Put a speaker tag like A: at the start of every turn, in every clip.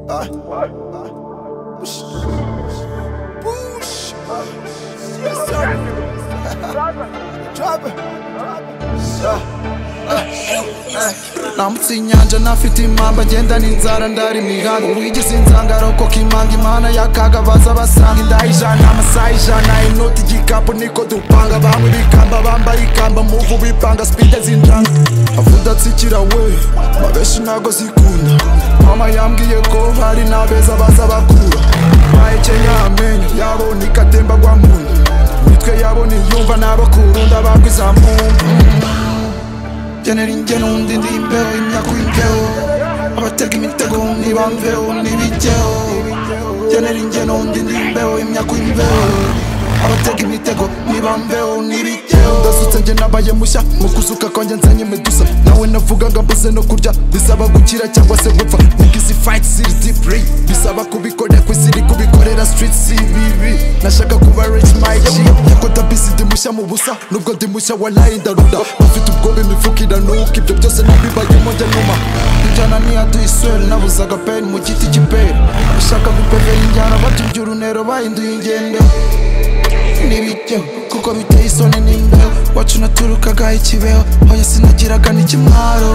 A: Ah. Ah. Push. Push. Ah. Yes, sir. Drop it. Ah. Ah. Ah. nambutse inyanja nafite impamba ngenda n'inzara ndari imihango wigeze insanga arokoka imanga imana yakaga baza basanga inda ijana amasaha ijana inoti igikapu niko dupanga bamwe bikamba bambaye ikamba muvu bipanga sipide zinjanga avudatsikira we abenshi ntago zikunda mama yambwiye ko hari n'abeza baza bakura bayekenya amenyo yabo nikatemba gwa muntu mitwe yabo niyumva n'abakurunda bagwiza muntu genera ingero undi ndi imbeho imyaka imbeho abatega imitego ntibamveho ntibijyeho genera ingero undi ndi imbeho imyaka imbeho abatega imitego ntibamveho ntibijyeho ndasutse njye nabaye mushya mu kuzuka kwanjye nzanye medusa nawe navugaga mbuze no kurya bisaba gukira cyangwa se gupfa kuko izi fight ziri deep ray bisaba kubikora ku isi iri kubikorera street cvb nashaka kuba rich my g yako ndabisi ndi mushya mu busa nubwo ndi mushya walayi ndaruda bafite ubwoba imifuka iranuka ibyo byose nabibayemo njya nyuma injyana niya tuyisweri nabuzaga peni mu giti cy'iperi bashaka gupevera injyana batubya urunero bahinduye ingendo n'ibijyeho kuko biteye isoni n'imbeho wacu naturukaga ikibeho hoya sinagiraga n'ikimwaro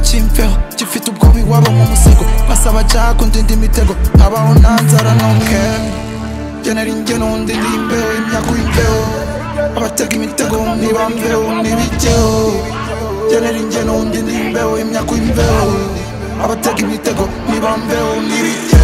A: cy'imbeho gifite ubwoba iwabo mu musego basaba jago ndinda imitego habaho nta nzara nokeme genera ingeno ndinda imbeho imyaka imbeho abatega imitego ntibambeho n'ibijyeho genera ingeno ndinda imbeho imyaka imbeho abatega imitego ntibambeho n'ibijyeho